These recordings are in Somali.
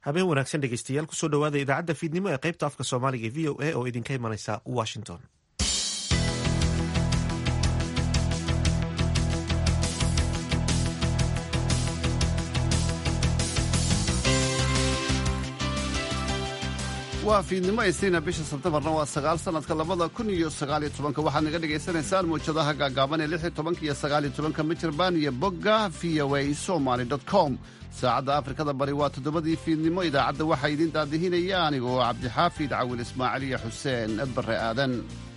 habeen wanaagsan dhegeystayaal kusoo dhowaada idaacadda fiidnimo ee qaybta afka soomaaliga e v o a oo idinka imanaysa washington waa fiidnimo isniina bisha sebtemarna waa sagaal sanadka labada kun iyo sagaaliyo tobanka waxaad naga dhagaysanaysaan mawjadaha gaagaaban ee lix iyo tobanka iyo sagaaliyo tobanka mitirban iyo bogga v o a somaly com saacadda afrikada bari waa toddobadii fiidnimo idaacadda waxaa idiin daadihinaya anigoo cabdixaafid cawil ismaaciil iyo xuseen barre aadan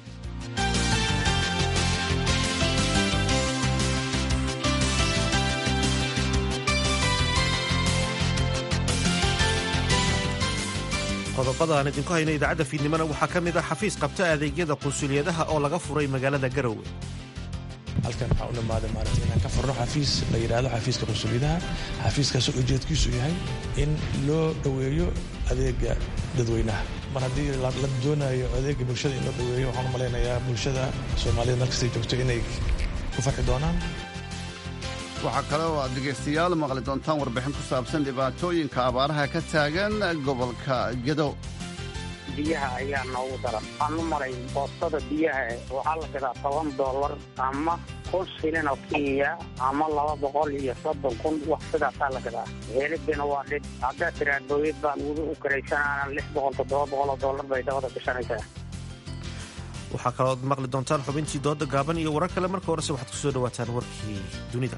qodobada aan idinku hayna idaacadda fiidnimona waxaa ka mid ah xafiis qabta adeegyada qunsuliyadaha oo laga furay magaalada garowe halkan waxaa u dhamaaday maarata inaan ka furno xafiis la yidhaahdo xafiiska qunsuliyadaha xafiiskaasoo ujeedkiisu yahay in loo dhoweeyo adeega dadweynaha mar haddii la doonayo adeega bulshada in loo dhoweeyo waxaan u malaynayaa bulshada soomaaliyed markastay joogto inay ku farxi doonaan waxaa kale oo aad dhegaystayaal maqli doontaan warbixin ku saabsan dhibaatooyinka abaaraha ka taagan gobolka gedo biyaha ayaa noogu daran waxaan u maray boostada biyaha waxaa la gadaa toban doolar ama kun shilin oo kenya ama laba boqol iyo soddon kun wax sidaasaa la gadaa helibina waa dhib haddaa tiraad bawiyad baan weli u karaysanaana lix boqol toddoba boqol oo doolar bay dabada gashanaysaa waxaa kaloo ad maqli doontaan xubintii dooda gaaban iyo warar kale marka horese waxaad ku soo dhowaataan warkii dunida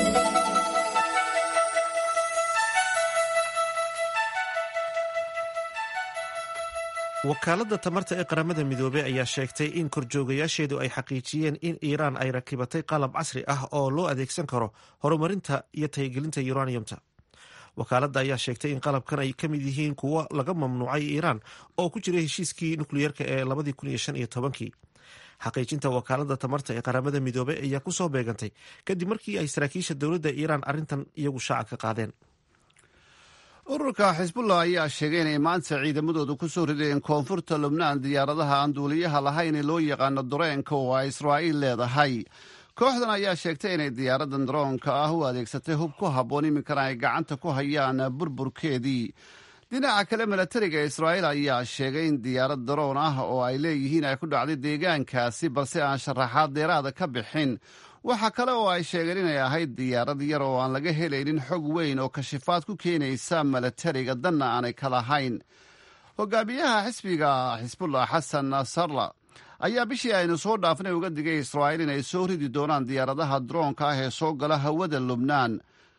wakaaladda tamarta ee qaramada midoobey ayaa sheegtay in korjoogayaasheedu ay xaqiijiyeen in iiraan ay rakibatay qalab casri ah oo loo adeegsan karo horumarinta iyo tahigelinta uraniumta wakaaladda ayaa sheegtay in qalabkan ay ka mid yihiin kuwo laga mamnuucay iiraan oo ku jiray heshiiskii nukliyeerka ee labadii kun iyo shan iyo tobankii xaqiijinta wakaaladda tamarta ee qaramada midoobey ayaa kusoo beegantay kadib markii ay saraakiisha dowladda iiraan arrintan iyagu shaaca ka qaadeen ururka xisbullah ayaa sheegay inay maanta ciidamadoodu ku soo rideen koonfurta lubnaan diyaaradaha aan duuliyaha lahayn ee loo yaqaano dareenka oo ay israa'iil leedahay kooxdan ayaa sheegtay inay diyaaradan daroonka ah u adeegsatay hub ku habboon iminkana ay gacanta ku hayaan burburkeedii dhinaca kale milatariga israa'iil ayaa sheegay in diyaarad daroon ah oo ay leeyihiin ay ku dhacday deegaankaasi balse aan sharaxaad deeraada ka bixin waxaa kale oo ay sheegeen inay ahayd diyaarad yar oo aan laga helaynin xog weyn oo kashifaad ku keenaysa milatariga danna aanay ka lahayn hogaamiyaha xisbiga xisbullah xasan nasarla ayaa bishii aynu soo dhaafnay uga digay israa'iil inay soo ridi doonaan diyaaradaha daroonka ah ee soo gala hawada lubnaan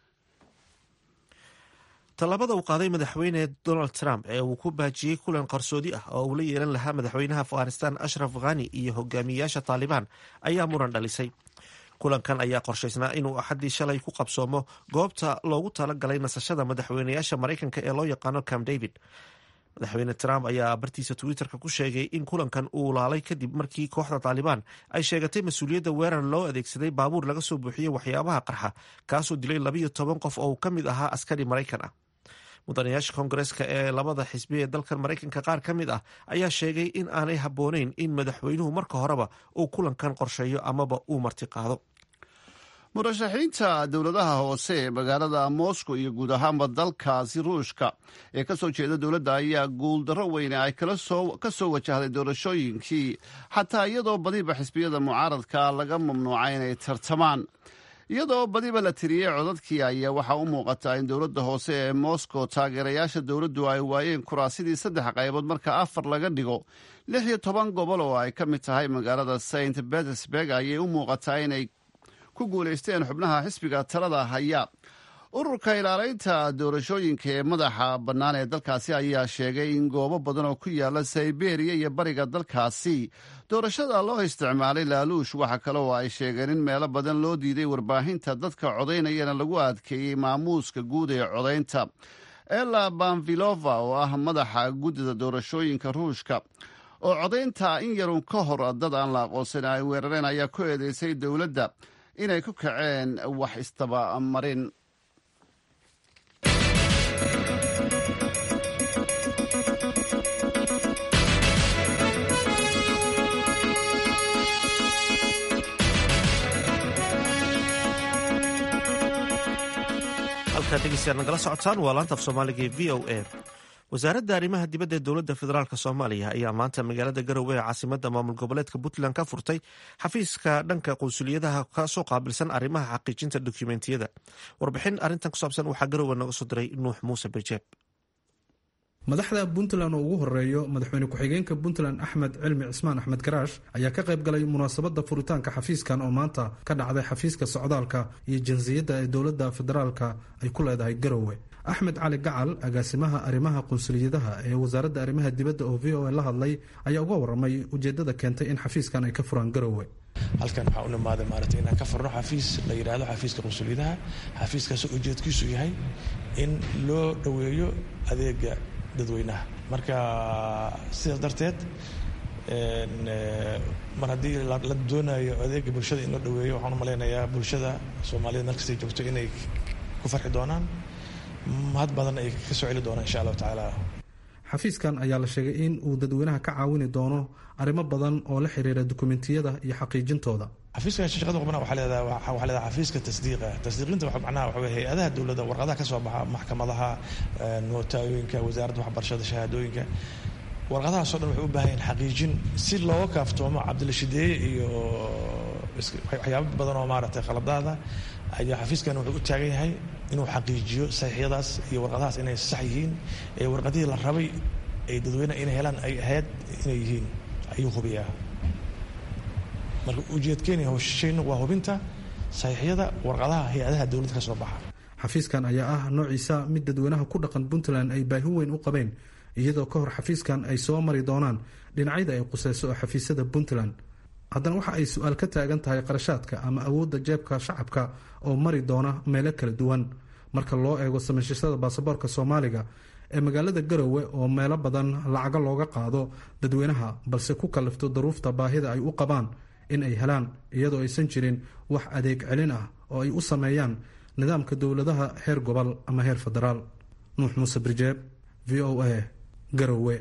tallaabada uu qaaday madaxweyne donald trump ee uu ku baajiyey kulan qarsoodi ah oo uu la yeelan lahaa madaxweynaha afghanistan ashraf khani iyo hogaamiyayaasha taalibaan ayaa muran dhalisay kulankan ayaa qorshaysnaa inuu axaddii shalay ku qabsoomo goobta loogu talagalay nasashada madaxweynayaasha maraykanka ee loo yaqaano cam david madaxweyne trump ayaa bartiisa twitterka ku sheegay in kulankan uu laalay kadib markii kooxda taalibaan ay sheegatay mas-uuliyadda weerar loo adeegsaday baabuur laga soo buuxiyey waxyaabaha qarxa kaasoo dilay labayo toban qof oo ka mid ahaa askari maraykan ah mudanayaasha koongareeska ee labada xisbi ee dalkan maraykanka qaar ka mid ah ayaa sheegay in aanay habbooneyn in madaxweynuhu marka horeba uu kulankan qorsheeyo amaba uu marti qaado murashaxiinta dowladaha hoose ee magaalada moscow iyo guud ahaanba dalkaasi ruushka ee ka soo jeeda dowladda ayaa guuldarro weyne ay ka soo wajahday doorashooyinkii xataa iyadoo badiba xisbiyada mucaaradka laga mamnuucay inay tartamaan iyadoo badiba la tiriyey codadkii ayaa waxaa u muuqataa in dowladda hoose ee moscow taageerayaasha dowladdu ay waayeen kuraasidii saddex qaybood marka afar laga dhigo lix iyo toban gobol oo ay ka mid tahay magaalada saint petersburg ayay u muuqataa inay ku guulaysteen xubnaha xisbiga talada haya ururka ilaalaynta doorashooyinka ee madaxa bannaan ee dalkaasi ayaa sheegay in goobo badan oo ku yaala sayberiya iyo bariga dalkaasi doorashada loo isticmaalay laaluush waxa kale oo ay sheegeen in meelo badan loo diiday warbaahinta dadka codaynayana lagu adkeeyey maamuuska guud ee codaynta ela banvilova oo ah madaxa guddida doorashooyinka ruushka oo codaynta in yarun ka hor dad aan la aqoonsan ay weerareen ayaa ku eedeysay dowladda inay ku kaceen wax istabamarin halkaad dhegeystayaal nagala socotaan waa laanta af soomaaliga ee v o a wasaaradda arrimaha dibadda ee dowladda federaalk soomaaliya ayaa maanta magaalada garowe ee caasimadda maamul goboleedka puntland ka furtay xafiiska dhanka qunsuliyadaha kasoo qaabilsan arrimaha xaqiijinta dokumentiyada warbixin arrintan ku saabsan waxaa garowe nooga soo diray nuux muuse birjeeb madaxda puntland oo ugu horeeyo madaxweyne ku-xigeenka puntland axmed cilmi cismaan axmed garaash ayaa ka qayb galay munaasabadda furitaanka xafiiskan oo maanta ka dhacday xafiiska socdaalka iyo jinsiyadda ee dowladda federaalka ay ku leedahay garowe axmed cali gacal agaasimaha arrimaha qunsuliyadaha ee wasaaradda arrimaha dibadda oo v o a la hadlay ayaa uga waramay ujeedada keentay in xafiiskan ay ka furaan garowe halkan waxaa u nimaaday maaragtay inaan ka furno xafiis la yidhaahdo xafiiska qunsuliyadaha xafiiskaasoo ujeedkiisu yahay in loo dhoweeyo adeega dadweynaha marka sidaas darteed mar haddii la doonayo adeega bulshada in loo dhaweeyo waxaan u malaynayaa bulshada soomaaliyed markastay joogto inay ku farxi doonaan mahad badan ay ka soo celi doonaan insha allahu tacaala xafiiskan ayaa la sheegay in uu dadweynaha ka caawini doono arrimo badan oo la xiriira dokumentiyada iyo xaqiijintooda xafiiska shaqada qubna waxaa leedahay waxaa leedahay xafiiska tasdiiqa tasdiiqinta waxa macnaha waxa weeye hay-adaha dowladda warqadaha ka soo baxa maxkamadaha nootaayoyinka wasaaradda waxbarashada shahaadooyinka warqadahaasoo dhan waxay u baahan yihin xaqiijin si looga kaaftoomo cabdilashideeye iyo waxyaabo badan oo maaragtay khaladaada ayaa xafiiskan wuxuu u taagan yahay inuu xaqiijiyo saxiixyadaas iyo warqadahaas inay sax yihiin ee warqadihii la rabay ay dadweyne inay helaan ay ahayd inay yihiin ayuu hubiyaa marka ujeedkeeni howshaynu waa hubinta saxiixyada warqadaha hay-adaha dowladda ka soo baxa xafiiskan ayaa ah noociisa mid dadweynaha ku dhaqan puntland ay baahi weyn u qabeen iyadoo ka hor xafiiskan ay soo mari doonaan dhinacyada ay quseyso oo xafiisyada puntland haddana waxa ay su-aal ka taagan tahay qarashaadka ama awoodda jeebka shacabka oo mari doona meelo kala duwan marka loo eego samaysashada baasaboorka soomaaliga ee magaalada garowe oo meelo badan lacago looga qaado dadweynaha balse ku kallifto daruufta baahida ay u qabaan in ay helaan iyadoo aysan jirin wax adeeg celin ah oo ay u sameeyaan nidaamka dowladaha heer gobol ama heer federaal nuux muuse birjeeb v o a garowe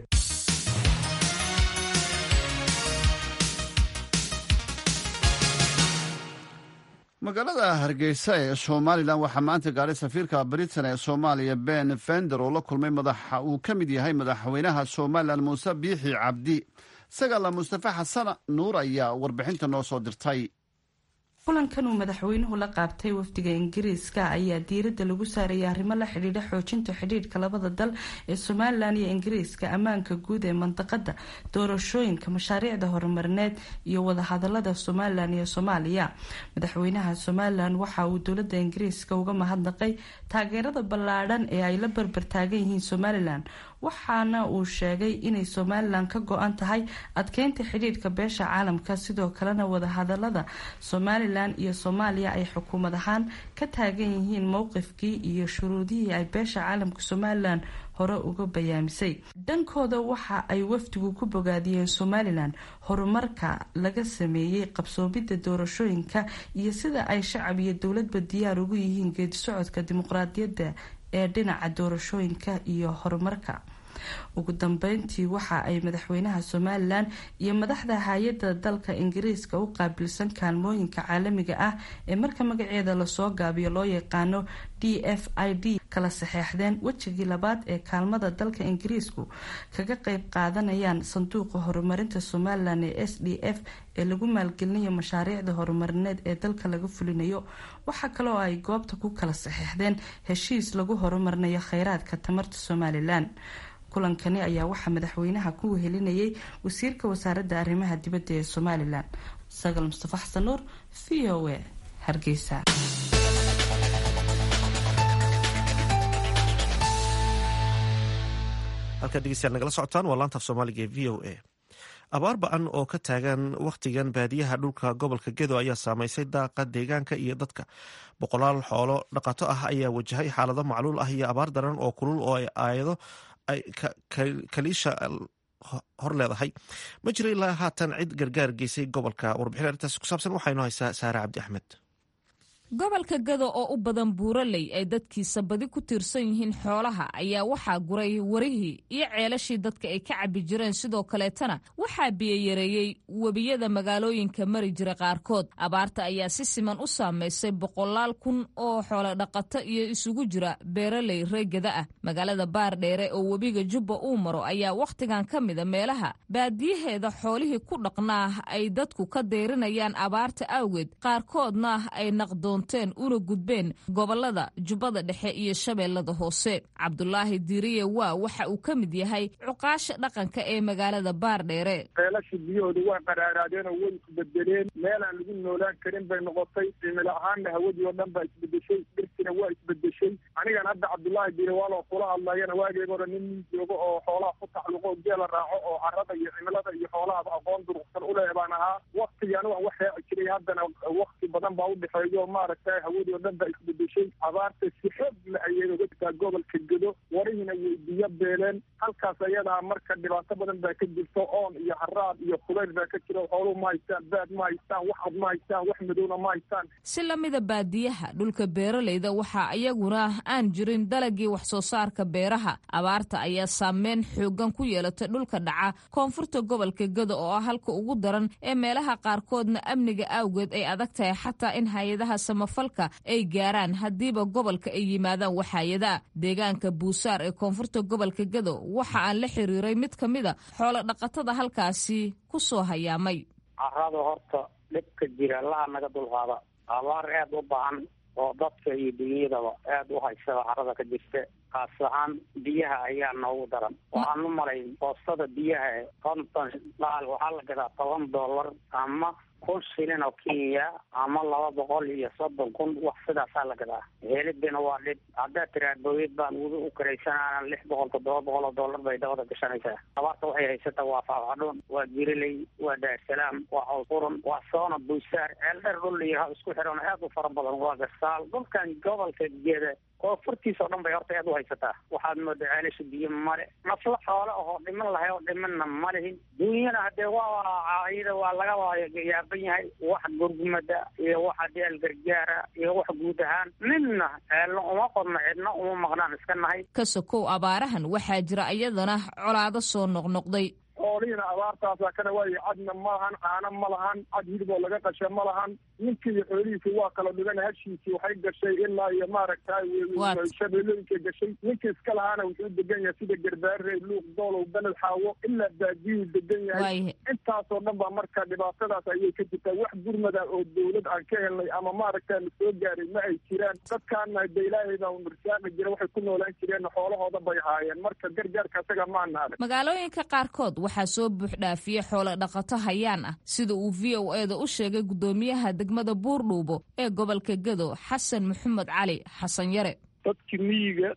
magaalada hargeysa ee somalilan waxaa maanta gaaray safiirka britain ee soomaaliya ben fender oo la kulmay madaxa uu ka mid yahay madaxweynaha somalilan muuse biixi cabdi sagala mustafe xasan nuur ayaa warbixinta noo soo dirtay kulankan uu madaxweynuhu la qaabtay wafdiga ingiriiska ayaa diiradda lagu saarayay arrimo la xidhiidha xoojinta xidhiidhka labada dal ee somalilan iyo ingiriiska ammaanka guud ee mandaqada doorashooyinka mashaariicda horumarineed iyo wadahadalada somalilan iyo soomaaliya madaxweynaha somalilan waxa uu dowlada ingiriiska uga mahadnaqay taageerada ballaadhan ee ay la barbartaagan yihiin somalilan waxaana uu sheegay inay somalilan ka go-an tahay adkeynta xidhiidhka beesha caalamka sidoo kalena wadahadalada somalilan iyo soomaaliya ay xukuumad ahaan ka taagan yihiin mowqifkii iyo shuruudihii ay beesha caalamka somalilan hore uga bayaamisay dhankooda waxa ay wafdigu ku bogaadiyeen somalilan horumarka laga sameeyey qabsoomidda doorashooyinka iyo sida ay shacab iyo dowladba diyaar ugu yihiin geedi socodka dimuqraadiyadda ee dhinaca doorashooyinka iyo horumarka ugu dambeyntii waxa ay madaxweynaha somalilan iyo madaxda hay-adda dalka ingiriiska u qaabilsan kaalmooyinka caalamiga ah ee marka magaceeda lasoo gaabiyo loo yaqaano d f i d kala saxeexdeen wejigii labaad ee kaalmada dalka ingiriisku kaga qeyb qaadanayaan sanduuqa horumarinta somalilan ee s d f ee lagu maalgelinayo mashaariicda horumarineed ee dalka laga fulinayo waxaa kale oo ay goobta ku kala saxeexdeen heshiis lagu horumarinayo kheyraadka tamarta somalilan kulankani ayaa waxaa madaxweynaha ku wehelinayay wasiirka wasaaradda arrimaha dibadda ee somalilan sagal mustafa xasan nuur v o a hargeysa halkaad dhegeystayaal nagala socotaan waa laantaaf soomaaliga ee v o a abaar ba-an oo ka taagan wakhtigan baadiyaha dhulka gobolka gedo ayaa saameysay daaqa deegaanka iyo dadka boqolaal xoolo dhaqato ah ayaa wajahay xaalado macluul ah iyo abaar daran oo kulul oo ay aayado ay kaliisha hor leedahay ma jiro ilaa haatan cid gargaar geysay gobolka warbixin arrintaasi ku saabsan waxaynu haysaa saare cabdi axmed gobolka gado oo u badan buuraley ay dadkiisa badi ku tiirsan yihiin xoolaha ayaa waxaa guray warihii iyo ceelashii dadka ay ka cabbi jireen sidoo kaleetana waxaa biyoyareeyey webiyada magaalooyinka mari jira qaarkood abaarta ayaa si siman u saamaysay boqolaal kun oo xoolo dhaqato iyo isugu jira beeraley reegada ah magaalada baardheere oo webiga jubba uu maro ayaa wakhtigan ka mida meelaha baadiyaheeda xoolihii ku dhaqnaa ay dadku ka deyrinayaan abaarta awgeed qaarkoodna ay naqdoon una gudbeen gobolada jubbada dhexe iyo shabeellada hoose cabdulaahi diiriye waa waxa uu ka mid yahay cuqaasha dhaqanka ee magaalada baardheere ceelashii biyahooda waa qaraaraadeen oo way isbedeleen meelaan lagu noolaan karin bay noqotay cimilo ahaanna hawadii oo dhan baa isbedeshay dhirtina waa isbedeshay anigan hadda cabdulaahi diire waaloo kula hadlayana waageyga hore nin nin joogo oo xoolaha ku tacluqo geela raaco oo carada iyo cimilada iyo xoolahaba aqoon durugsan uleh baan ahaa waktigii anigu aan wax raaci jiray haddana wakti badan baa udhexeeyo maaragtay hawadii oo dhan baa isbedeshay abaarta si xoog la ayay oga jirtaa gobolka gedo warihiina way biyo beeleen halkaas ayadaa marka dhibaato badan baa ka jirto oon iyo haraad iyo kulayl baa ka jira xooluhu ma haystaan baad ma haystaan wax cad ma haystaan wax madowna ma haystaan si lamida baadiyaha dhulka beeraleyda waxaa iyaguna aan jirin dalagii wax soo saarka beeraha abaarta ayaa saameyn xoogan ku yeelatay dhulka dhaca koonfurta gobolka gedo oo ah halka ugu daran ee meelaha qaarkoodna amniga awgeed ay adag tahay xataa in hay-adaha samafalka ay gaaraan haddiiba gobolka ay yimaadaan waxaayadaa deegaanka buusaar ee koonfurta gobolka gedo waxa aan la xiriiray mid ka mida xoolo dhaqatada halkaasi ku soo hayaamay carada horta dhibka jira laha naga dulqaada abaar aad u baahan oo dadka iyo dunyadaba aad u haysada carada ka jirta kaas ahaan biyaha ayaa noogu daran waxaan u malayn boostada biyaha konton dhaal waxaa la gadaa toban dollar ama kun shilin oo kenya ama laba boqol iyo soddon kun wax sidaasaa la gadaa helidina waa dhib haddaad tiraa bawiyad baan wudi u karaysanana lix boqol toddoba boqol oo dollar bay dabada gashanaysaa abaarta waxay haysata waa faafadhuun waa giriley waa daarsalaam waa cawsquran waa soona buusaar ceeldheer dhul iyo isku xiran aad u fara badan waa gasaal dhulkan gobolka geeda koonfurtiisa oo dhan bay horta aad u haysataa waxaad moodaa ceelasha biyo male nafla xoole ahoo dhiman lahay oo dhimanna ma lihin duunyana haddee waa iyada waa laga yaaban yahay wax gurgumada iyo wax adeel gargaara iyo wax guud ahaan midna ceelna uma qodno cidna uma maqnaan iska nahay ka sokow abaarahan waxaa jira iyadana colaado soo noqnoqday xoolihiina abaartaasa kana waayo cadna ma lahan caano ma lahan cad hilib oo laga qasha ma lahan ninkii iyo xoolihiisi waa kala dhigan hashiisii waxay gashay ilaa iyo maaragtay shabeelooyinkay gashay ninkii iska lahaana wuxuu degan yahay sida garbaarey luuq doolow beled xaawo ilaa baadiyuu degan yahay intaasoo dhan baa marka dhibaatadaas ayay ka jirtaa wax gurmada oo dawlad aan ka helnay ama maaragta la soo gaaray ma ay jiraan dadkaana de ilaahay baa nursaaqi jira waxay ku noolaan jireen xoolahooda bay haayeen marka gargaarka isaga maana arag magaalooyinka qaarkood waxaa soo buuxdhaafiyey xoolo dhaqato hayaan ah sida uu v o eda u sheegay guddoomiyaha degmada buurdhuubo ee gobolka gedo xasan maxamed cali xasan yare dadkii miyiga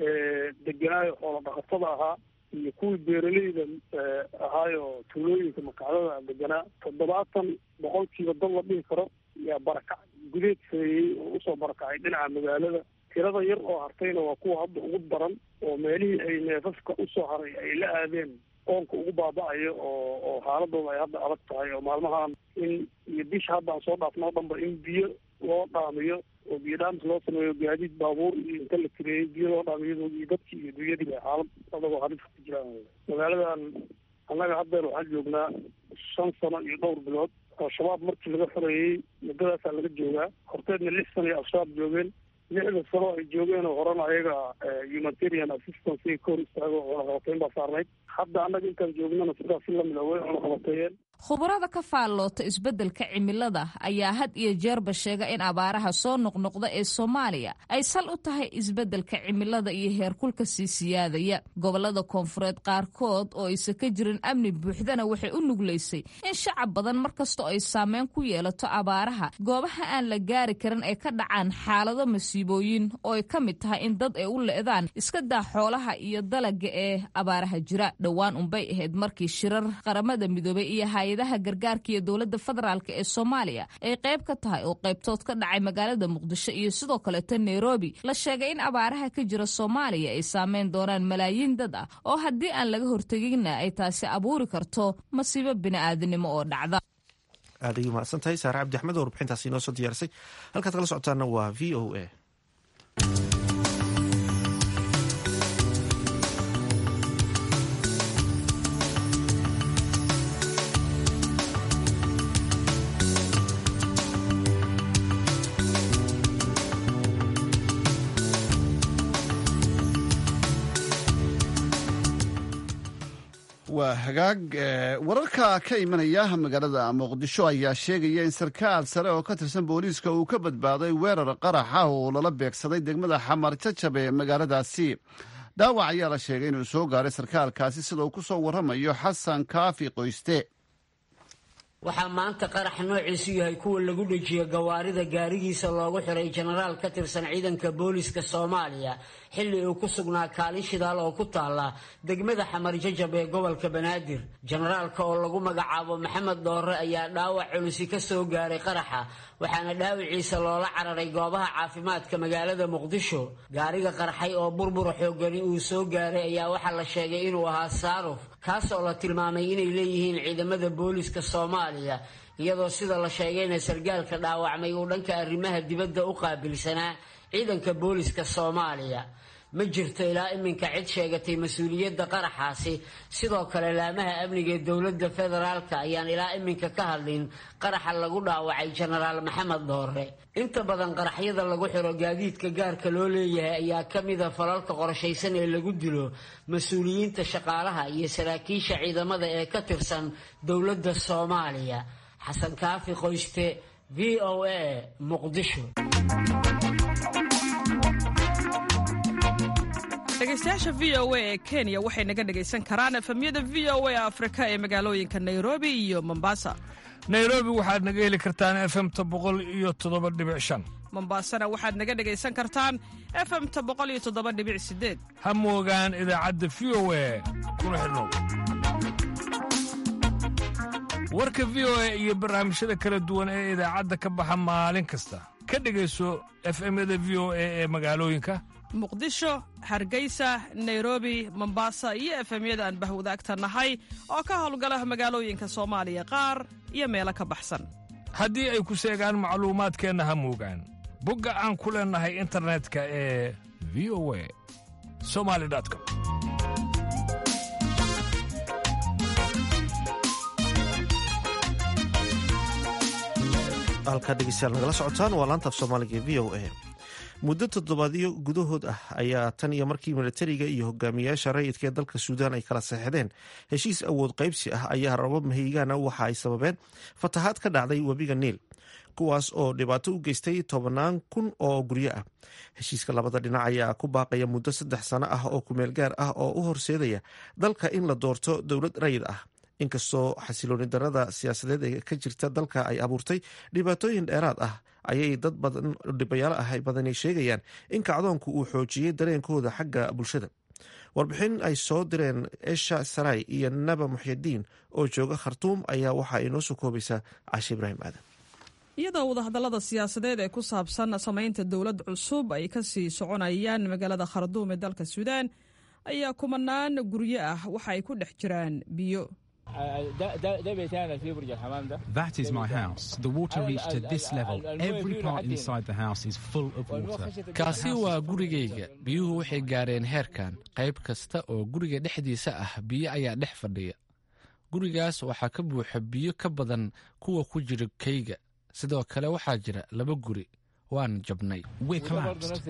deganaayo xoolo dhaqatada ahaa iyo kuwii beeraleyda ahaayoo tuulooyinka makacdada deganaa toddobaatan boqolkiiba dad la dhihi karo yaa barakac gudeed sameeyey oo usoo barakacay dhinaca magaalada tirada yar oo hartayna waa kuwa hadda ugu daran oo meelihii ay neefafka usoo haray ay la aadeen oonka ugu baaba-ayo oo oo xaaladooda ay hadda adag tahay oo maalmahan in iyo bisha hadda aan soo dhaafno o dhanba in biyo loo dhaamiyo oo biyo dhaamis loo sameeyo gaadiid baabuur iyo inta la tireeyey biyo loo dhaamiyo iyo dadkii iyo dunyadiiba xaalad adagoo halis ku jiraan magaaladan annaga haddeer waxaan joognaa shan sano iyo dhowr bilood al-shabaab markii laga xoreeyey muddadaasaa laga joogaa horteedna lix sano iyo al-shabaab joogeen lixda sano ay joogeen oo horena ayaga humanitarian assistance ay ka hor istaago cunaqabateyn baa saarnayd hadda annaga intaan joognana sidaas si lamida way cunaqabateeyeen khubarada ka faalloota isbeddelka cimilada ayaa had iyo jeerba sheega in abaaraha soo noqnoqda ee soomaaliya ay sal u tahay isbeddelka cimilada iyo heerkulka sii siyaadaya gobollada koonfureed qaarkood oo aysan ka jirin amni buuxdana waxay u nuglaysay in shacab badan mar kastoo ay saameyn ku yeelato abaaraha goobaha aan la gaari karin ay ka dhacaan xaalado masiibooyin oo ay ka mid tahay in dad ay u le'daan iska daa xoolaha iyo dalaga ee abaaraha jira dhowaan unbay ahayd markii shirar qaramada midoobay iyo hay-adaha gargaarka iyo dowladda federaalk ee soomaaliya ay qayb ka tahay oo qaybtood ka dhacay magaalada muqdisho iyo sidoo kaleeta nairobi la sheegay in abaaraha ka jira soomaaliya ay saameyn doonaan malaayiin dad ah oo haddii aan laga horteginna ay taasi abuuri karto masiibo bini'aadanimo oo dhacda aaday mahadsan tahay saare cabdi axmed oo warbixintaasi inoo soo diyaarisay halkaad kala socotaana waa v o a waa hagaag wararka ka imanaya magaalada muqdisho ayaa sheegaya in sarkaal sare oo ka tirsan booliiska uu ka badbaaday weerar qaraxa oo lala beegsaday degmada xamar jajab ee magaaladaasi dhaawac ayaa la sheegay inuu soo gaaray sarkaalkaasi sida uu ku soo warramayo xasan kaafi qoyste waxaa maanta qarax noociisu yahay kuwa lagu dhejiyo gawaarida gaarigiisa loogu xiray jenaraal ka tirsan ciidanka booliiska soomaaliya xilli uu ku sugnaa kaalin shidaal oo ku taala degmada xamar jajab ee gobolka banaadir jenaraalka oo lagu magacaabo maxamed dhoore ayaa dhaawac culusi ka soo gaaray qaraxa waxaana dhaawiciisa loola cararay goobaha caafimaadka magaalada muqdisho gaariga qarxay oo burbura xoogani uu soo gaaray ayaa waxaa la sheegay inuu ahaa saaruf kaas oo la tilmaamay inay leeyihiin ciidamada booliiska soomaaliya iyadoo sida la sheegayna sargaalka dhaawacmay uu dhanka arrimaha dibadda u qaabilsanaa ciidanka booliiska soomaaliya ma jirto ilaa iminka cid sheegatay mas-uuliyadda qaraxaasi sidoo kale laamaha amniga ee dowladda federaalka ayaan ilaa iminka ka hadlin qaraxa lagu dhaawacay jenaraal maxamed dhoore inta badan qaraxyada lagu xiro gaadiidka gaarka loo leeyahay ayaa ka mida falalka qorshaysan ee lagu dilo mas-uuliyiinta shaqaalaha iyo saraakiisha ciidamada ee ka tirsan dowladda soomaaliya xasan kaafi qoyste v o a muqdisho dhegeystayaasha v o a ee kenya waxay naga dhegaysan karaan efemyada v o a afrika ee magaalooyinka nairobi iyo mombasa nairobi waxaad naga heli kartaan efemta boqol iyo toddoba dhibic shan mombasana waxaad naga dhegaysan kartaan efemta boqol iyo toddoba dhibic sideed ha moogaan idaacadda v o a kuna xidhnow warka v o a iyo barnaamijyada kala duwan ee idaacadda ka baxa maalin kasta ka dhegayso efemyada v o a ee magaalooyinka muqdisho hargeysa nairobi mombasa iyo efemyada aan bahwadaagta nahay oo ka howlgala magaalooyinka soomaaliya qaar iyo meelo ka baxsan haddii ay ku seegaan macluumaadkeenna ha moogaan bogga aan ku leennahay internetka ee v o a somali com halkaa dhegeystayaal nagala socotaan waa laantaaf soomaaliga ee v o a muddo toddobaadyo gudahood ah ayaa tan iyo markii militariga iyo hogaamiyaasha rayidka ee dalka suudaan ay kala saxeixdeen heshiis awood qaybsi ah ayaa rabab mahigaana waxa ay sababeen fatahaad ka dhacday webiga niil kuwaas oo dhibaato u geystay tobannaan kun oo guryo ah heshiiska labada dhinac ayaa ku baaqaya muddo saddex sano ah oo kumeel gaar ah oo u horseedaya dalka in la doorto dowlad rayid ah inkastoo xasilooni darada siyaasadeed ee ka jirta dalka ay abuurtay dhibaatooyin dheeraad ah ayay dad badan dhibayaalo ah badani sheegayaan in kacdoonku uu xoojiyey dareenkooda xagga bulshada warbixin ay soo direen esha saray iyo naba muxyadiin oo jooga khartuum ayaa waxa ay noo soo koobaysaa cashe ibraahim aadan iyadoo wadahadallada siyaasadeed ee ku saabsan samaynta dowlad cusub ay ka sii soconayaan magaalada kharduum ee dalka suudaan ayaa kumanaan guryo ah waxa ay ku dhex jiraan biyo That is my house. The water reached to this level. Every part inside the house is full of water. kaasi waa gurigayga biyuhu waxay gaareen heerkan qayb kasta oo guriga dhexdiisa ah biyo ayaa dhex fadhiya gurigaas waxaa ka buuxa biyo ka badan kuwa ku jira kayga sidoo kale waxaa jira laba guri waan jabnay We're collapsed.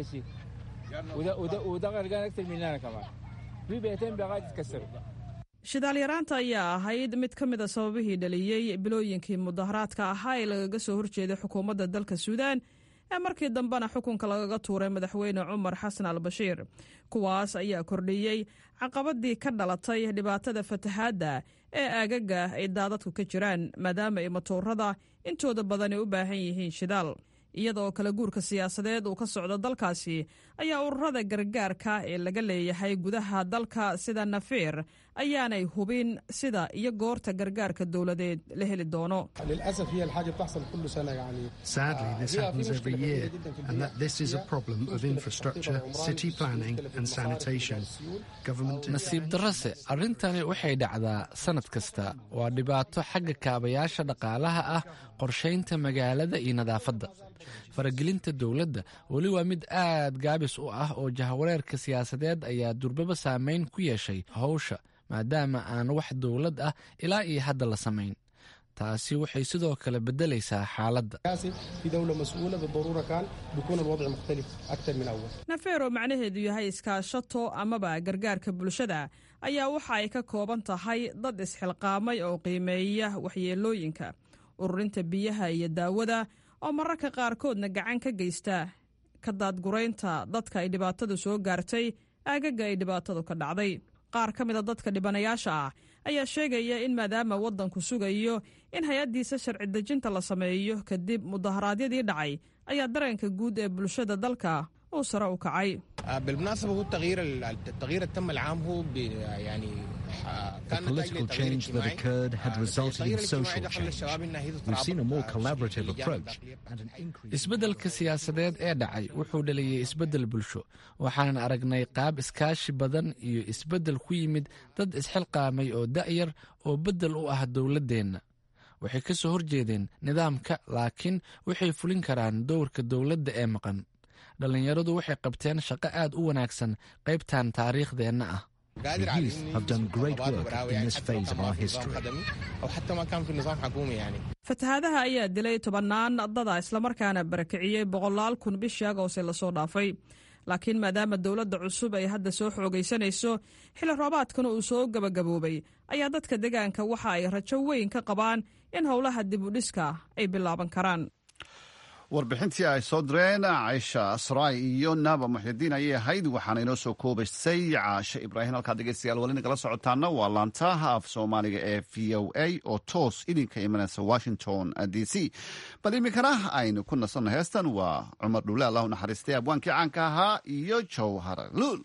shidaalyaraanta ayaa ahayd mid ka mid a sababihii dhaliyey bilooyinkii mudaharaadka ahaa ee lagaga soo horjeeday xukuumadda dalka suudaan ee markii dambena xukunka lagaga tuuray madaxweyne cumar xasan al bashiir kuwaas ayaa kordhiyey caqabadii ka dhalatay dhibaatada fatahaadda ee aagaga ay daadadku ka jiraan maadaama ay matoorada intooda badani u baahan yihiin shidaal iyadoo kala guurka siyaasadeed uu ka socdo dalkaasi ayaa ururada gargaarka ee laga leeyahay gudaha dalka sida nafeer ayaanay hubin sida iyo goorta gargaarka dowladeed la heli doono Sadly, this happens every year, and that this is a problem of infrastructure, city planning, and sanitation. Government nasiib darrose arrintani waxay dhacdaa sannad kasta waa dhibaato xagga kaabayaasha dhaqaalaha ah qorshaynta magaalada iyo nadaafadda faragelinta dowladda weli waa mid aad gaabis u ah oo jahwareerka siyaasadeed ayaa durbaba saameyn ku yeeshay howsha maadaama aan wax dowlad ah ilaa iyo hadda la samayn taasi waxay sidoo kale beddelaysaa xaaladda nafeer oo macnaheedu yahay iskaashato amaba gargaarka bulshada ayaa waxa ay ka kooban tahay dad isxilqaamay oo qiimeeya waxyeelooyinka ururinta biyaha iyo daawada oo mararka qaarkoodna gacan ka geysta ka daadguraynta dadka ay dhibaatadu soo gaartay aagaga ay dhibaatadu ka dhacday qaar ka mida dadka dhibanayaasha ah ayaa sheegaya in maadaama waddanku sugayo in hay-addiisa sharci dejinta la sameeyo kadib mudaharaadyadii dhacay ayaa dareenka guud ee bulshada dalka uu sare u kacay بالمناسبة هو التغيير التغيير التم العام هو يعني The political change that occurred had resulted in social change. We've seen a more collaborative approach and an increase. isbeddelka siyaasadeed ee dhacay wuxuu dhaliyey isbeddel bulsho waxaanan aragnay qaab iskaashi badan iyo isbeddel ku yimid dad isxilqaamay oo da'yar oo beddel u ah dowladdeenna waxay ka soo horjeedeen nidaamka laakiin waxay fulin karaan dowrka dowladda ee maqan dhallinyaradu waxay qabteen shaqo aad u wanaagsan qaybtan taariikhdeenna ah The youth have done great work in this phase of our history. أو حتى ما كان في نظام حكومي يعني fatahaadaha ayaa dilay tobannaan dada islamarkaana barakiciyey boqolaal kun bishii agoose lasoo dhaafay laakiin maadaama dowladda cusub ay hadda soo xoogaysanayso xilli roobaadkana uu soo gebagaboobay ayaa dadka deegaanka waxa ay rajo weyn ka qabaan in howlaha dib u dhiska ay bilaaban karaan warbixintii ay soo direen caysha asraay iyo naaba muxyidiin ayay ahayd waxaana inoo soo koobaysay caashe ibraahim halkaad dhegeystayaal weli nagala socotaana waa laantaha af soomaaliga ee v o a oo toos idinka imanaysa washington d c bal iminkana aynu ku nasanno heestan waa cumar dhuule allahu naxariistay abwaankii caanka ahaa iyo jowhar luul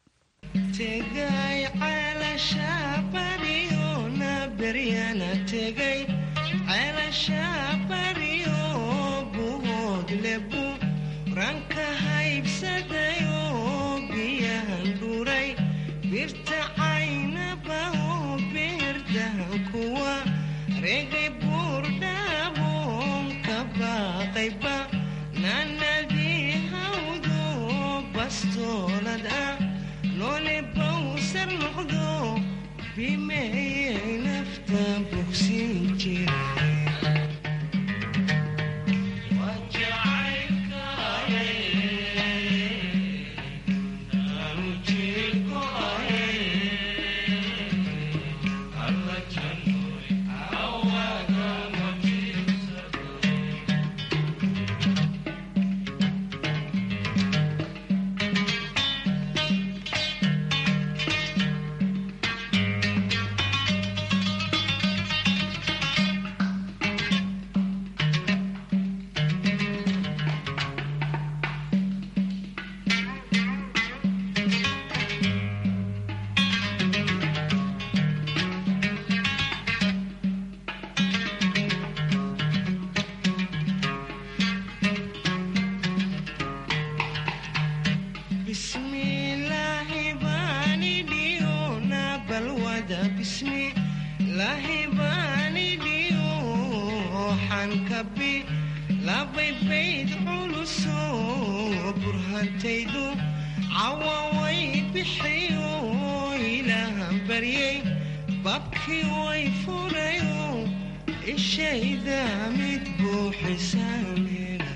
ranka haybsadayo biyahan dhuray birta caynabaho beerdahan kuwa regay buurdhaabon ka baaqayba naanadii hawdo bastoolad ah noole bawsar noqdo bimeeyay nafta bogsin jira bismillaahi baani dhiyona balwada bismillaahi baani dhiyo xankabi labay bayd culuso burhantaydu cawaway bixiyo ilaahan baryay babkii way furayo ishayda mid buuxisaameen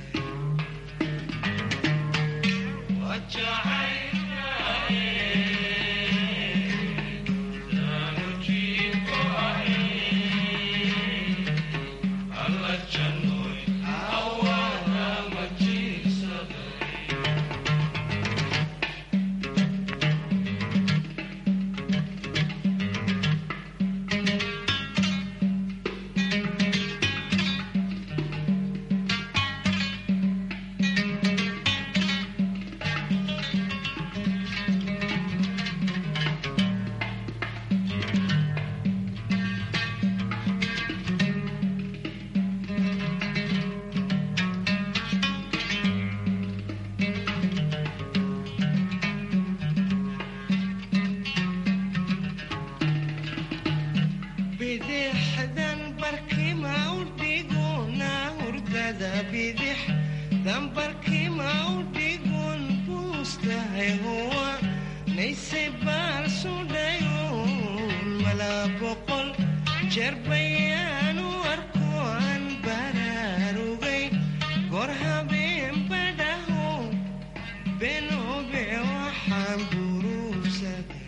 barkima u dhigun buustahay huwa nayse baal sudhayon malaa boqol jeer bayaan u arko aan baraarugay goor habeen badhaho benobe waxaan buruugsaday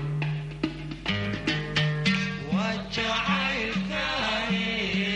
waa jacaylkaaye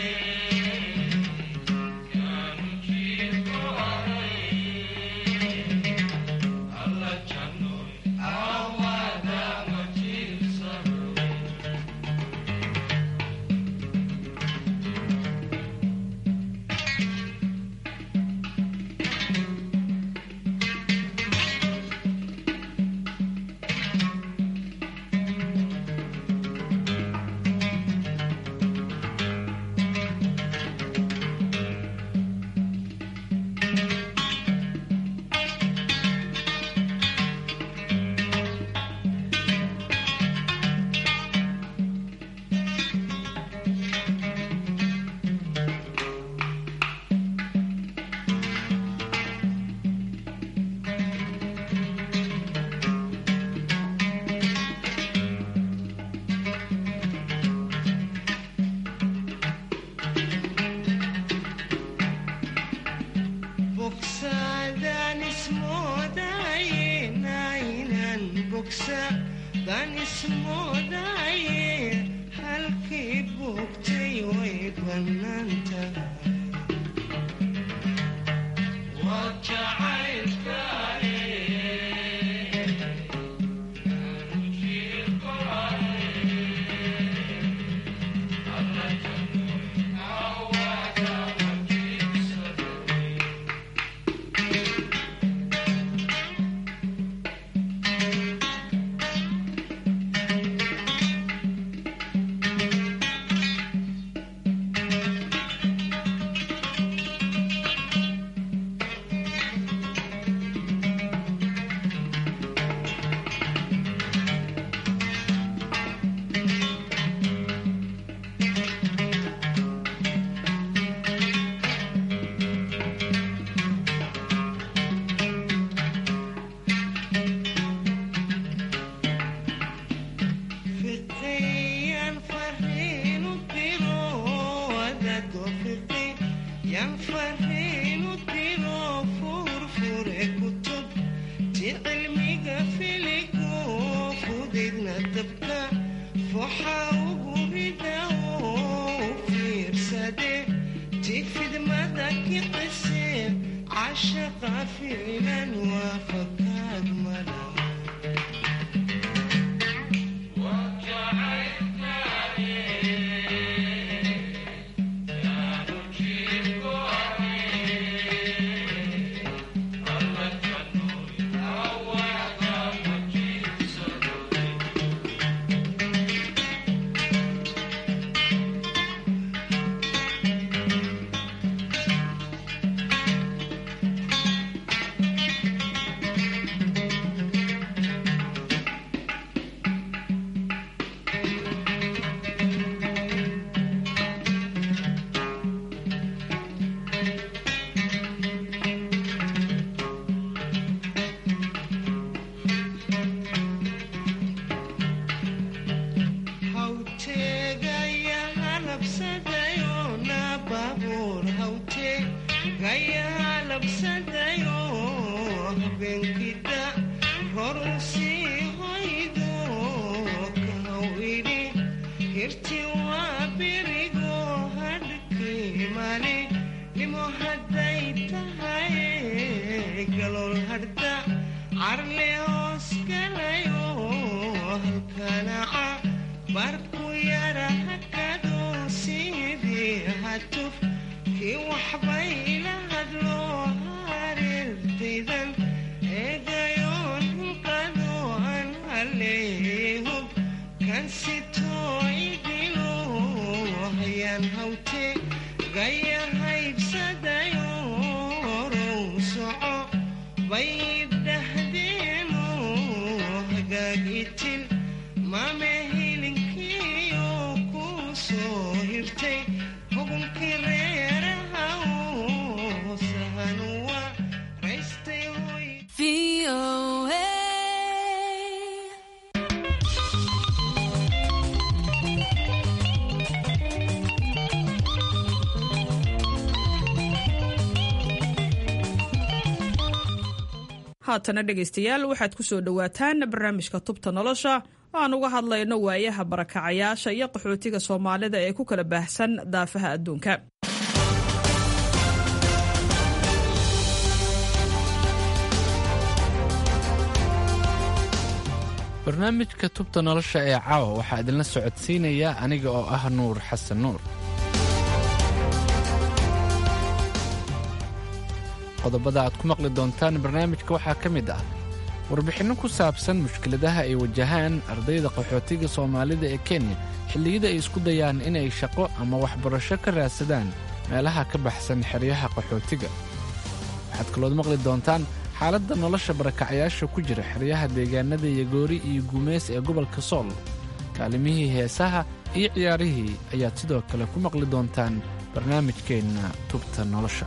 bogsadaan ismoodaye naynan bogsadaan ismoodaye halkii bogtay way bannaanta waa jacaylkaaye fiqiyan fariinu diro wadado fiqi yan fariinu diro furfure kutub ti cilmiga filigo fudidna dabka foxa ugu rida oo fiirsade ti fidmada kicise cashaqa ficlan waa fakaad mala hawtegaya halabsadayo na baabuur hawtegaya halabsadayo habeenkida rorun sii hoydo kahaw idhi hirti waa berigo hadhkii mali nimo hadday tahay galool hadda carle hoos galayo halkanaca barku yara hakado sidii hatuf kii waxbay ila hadlo hareertaydan eegayoon hulqado aan haleehub kan sitoo idilo hayaan hawte gaya haybsadayo row soco bay dhahdeeno hagaagitil mame hilinkiyo ku soo hirtay hugunkii reeraha sahanuwa haatana dhegaystayaal waxaad ku soo dhowaataan barnaamijka tubta nolosha aan uga hadlayno waayaha barakacayaasha iyo qaxootiga soomaalida ee ku kala baahsan daafaha adduunka barnaamijka tubta nolosha ee caawa waxaa idinla socodsiinaya aniga oo ah nuur xasan nuur qodobada aad ku maqli doontaan barnaamijka waxaa ka mid ah warbixinno ku saabsan mushkiladaha ay wajahaan ardayda qaxootiga soomaalida ee kenya xilliyada ay isku dayaan inay shaqo ama waxbarasho ka raadsadaan meelaha ka baxsan xeryaha qaxootiga waxaad kalood maqli doontaan xaaladda nolosha barakacyaasha ku jira xeryaha deegaanada yagoori iyo guumeys ee gobolka sool kaalimihii heesaha iyo ciyaarihii ayaad sidoo kale ku maqli doontaan barnaamijkeenna tubta nolosha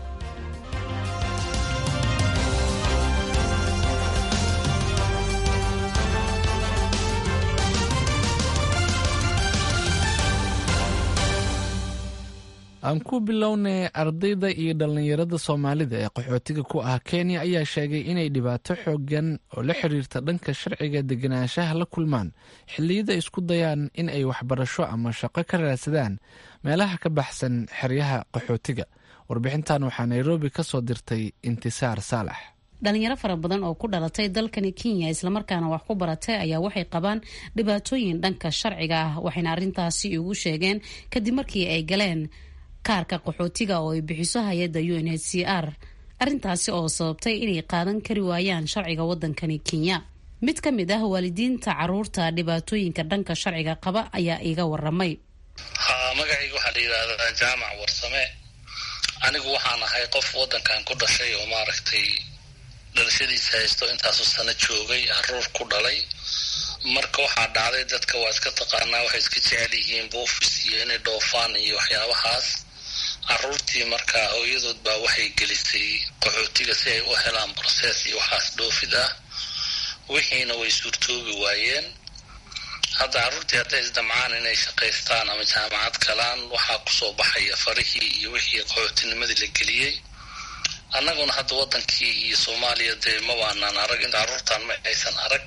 aan ku bilownay ardayda iyo dhallinyarada soomaalida ee qaxootiga ku ah kenya ayaa sheegay inay dhibaato xooggan oo la xiriirta dhanka sharciga deganaanshaha la kulmaan xilliyada isku dayaan in ay waxbarasho ama shaqo ka raadsadaan meelaha ka baxsan xeryaha qaxootiga warbixintan waxaa nairobi ka soo dirtay intisaar saalax dhalinyaro fara badan oo ku dhalatay dalkani kenya islamarkaana wax ku baratay ayaa waxay qabaan dhibaatooyin dhanka sharciga ah waxayna arrintaasi ugu sheegeen kadib markii ay galeen kaarka qaxootiga oo ay bixiso hay-adda u n h c r arrintaasi oo sababtay inay qaadan kari waayaan sharciga wadankani kenya mid ka mid ah waalidiinta caruurta dhibaatooyinka dhanka sharciga qaba ayaa iiga waramay ha magacayga waxaa la yidhaahdaa jaamac warsame anigu waxaan ahay qof wadankan ku dhashay oo maaragtay dhalashadiisa haysto intaasu sano joogay caruur ku dhalay marka waxaa dhacday dadka waa iska taqaanaa waxay iska jecel yihiin buufis iyo inay dhoofaan iyo waxyaabahaas caruurtii markaa hooyadood baa waxay gelisay qaxootiga si ay u helaan brosees iyo waxaas dhoofid ah wixiina way suurtoobi waayeen hadda carruurtii hadday isdamcaan inay shaqaystaan ama jaamacad galaan waxaa kusoo baxaya farihii iyo wixii qaxootinimadii la geliyey annaguna hadda wadankii iyo soomaaliya dee mabaanaan arag in carruurtan ma aysan arag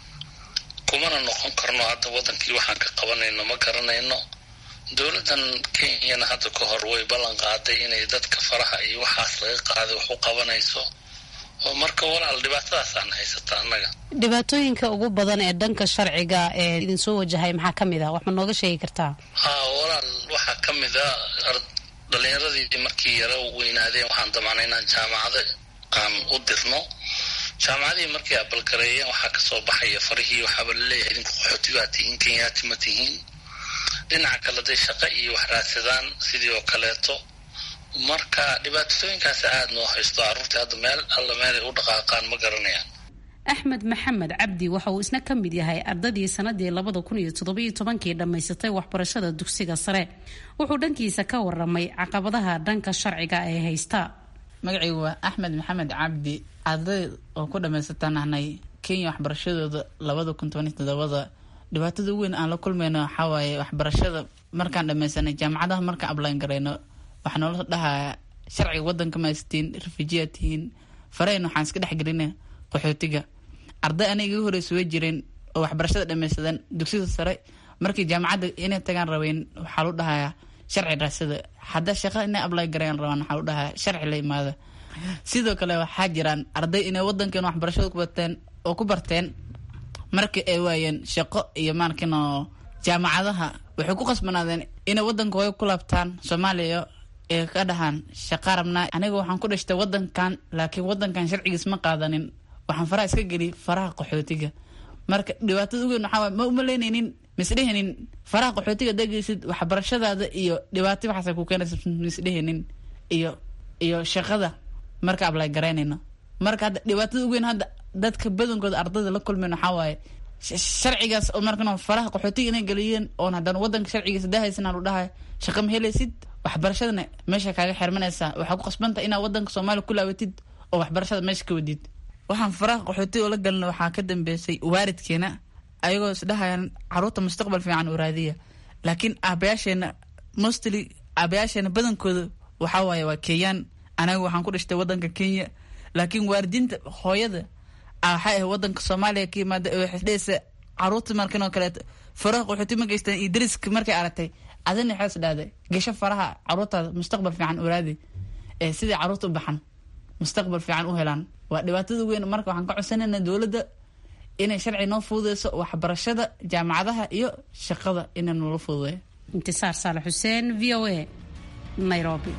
kumana noqon karno hadda wadankii waxaan ka qabanayno ma garanayno dowladdan kenyana hadda ka hor way ballan qaaday inay dadka faraha iyo waxaas laga qaaday wax u qabanayso oo marka walaal dhibaatadaasaan haysata annaga dhibaatooyinka ugu badan ee dhanka sharciga ee idinsoo wajahay maxaa ka mid ah wax ma nooga sheegi kartaa ha walaal waxaa ka mid a dhalinyaradii markii yaro weynaadeen waxaan damacnay inaan jaamacado aan u dirno jaamacadihii markay abalgareeyeen waxaa kasoo baxaya farihii waxaaba laleeyahay idinku qaxootigaa tihiin kenyaati ma tihiin dhinaca kale day shaqo iyo wax raadsadaan sidii oo kaleeto marka dhibaatooyinkaas aada noo haysto carruurtii hadda meel alla meelay u dhaqaaqaan ma garanayaan axmed maxamed cabdi waxa uu isna ka mid yahay ardadii sanadii labada kun iyo toddobiyo tobankii dhammaysatay waxbarashada dugsiga sare wuxuu dhankiisa ka waramay caqabadaha dhanka sharciga ee haysta magacaygu waa axmed maxamed cabdi arday oo ku dhammaysataan ahnay kenya waxbarashadooda labada kun tobaniy todobada dhibaatada weyn aan la kulmayno waxaa waaye waxbarashada markaan dhamaysanay jaamacadaha markaan ablaan garayno waxaa noola dhahaa sharciga wadanka maystiin refujiyaa tihiin farayn waxaan iska dhexgelina qaxootiga arday aniga iga horeysa way jireen oo waxbarashada dhamaysadeen dugsida sare markii jaamacadda inay tagaan rabeen waxaa lu dhahayaa sharci raasada hadda shaqa inay ablay garayaan rabaan waxaa lu dhahayaa sharci la imaada sidoo kale waxaa jiraan arday inay wadankan waxbarashada ku barteen oo ku barteen markii ay waayeen shaqo iyo maarkino jaamacadaha waxay ku qasbanaadeen inay wadanka hooyo ku laabtaan soomaaliya ee ka dhahaan shaqa rabnaa aniga waxaan ku dhashtay wadankan laakiin wadankan sharcigiis ma qaadanin waxaan faraha iska geli faraha qaxootiga marka dhibaatada ugu weyn waxaa waay ma umaleynaynin misdhehenin faraha qaxootiga degaysid waxbarashadaada iyo dhibaato waxaas ku keenaysa misdhehenin iyo iyo shaqada marka ablay garaynayno marka hadda dhibaatada ugu weyn hadda dadka badankooda ardayda la kulmeen waxaa waaye sharcigaas oo markan faraha qaxootiga inay geliyeen oon haddana wadanka sharcigiisa dahaysan lu dhahay shaqa ma helaysid waxbarashadana meesha kaaga xirmanaysaa waxaa ku qasbanta inaad wadanka soomaaliya ku laabatid oo waxbarashada meesha ka wadid waxaan faraha qaxootiga oo la galina waxaa ka dambeysay waaridkeena ayagoo isdhahayaan caruurta mustaqbal fiican u raadiya laakiin aabayaasheena mostly aabayaasheena badankooda waxaa waaye waa kenyaan anaga waxaan ku dhashtay wadanka kenya laakiin waalidiinta hooyada waxay ahay wadanka soomaaliya ka yimaada waxdhehaysa caruurta markan oo kaleeto faraha qaxooti ma geystaan iyo dariska markay aragtay adina waxay is dhahday gesho faraha caruurtaada mustaqbal fiican uraadi ee sidai caruurta u baxan mustaqbal fiican u helaan waa dhibaatada weyn marka waxaan ka codsanayna dowladda inay sharci noo fududeyso waxbarashada jaamacadaha iyo shaqada inay noola fududeeyo intisaar saale xuseen v o a nairobi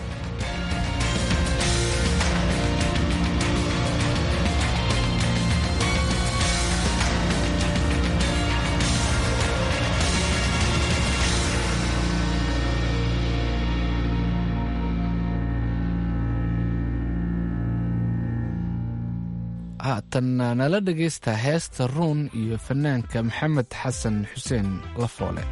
haatan nala dhegaysta heesta ruun iyo fanaanka maxamed xasan xuseen lafoole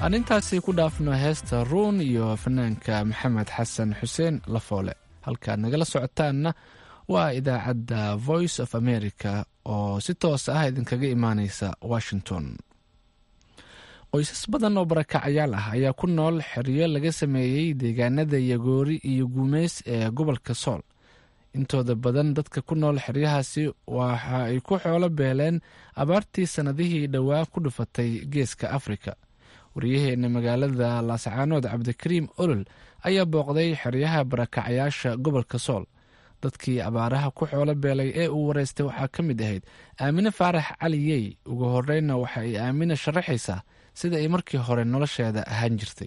aan intaasi ku dhaafno heesta ruun iyo fanaanka maxamed xasan xuseen lafoole halkaad nagala socotaanna waa idaacadda voice of america oo si toos ah idinkaga imaaneysa washington qoysas badan oo barakacayaal ah ayaa ku nool xeryo laga sameeyey deegaanada yagoori iyo guumeys ee gobolka sool intooda badan dadka ku nool xeryahaasi waxa ay ku xoolo beeleen abaartii sannadihii dhowaa ku dhufatay geeska afrika waryaheena magaalada laascaanood cabdikariim olol ayaa booqday xeryaha barakacayaasha gobolka sool dadkii abaaraha ku xoolo beelay ee uu wareystay waxaa ka mid ahayd aamine faarax cali yey ugu horreynna waxa ay aamine sharaxaysaa sida ay markii hore nolosheeda ahaan jirtay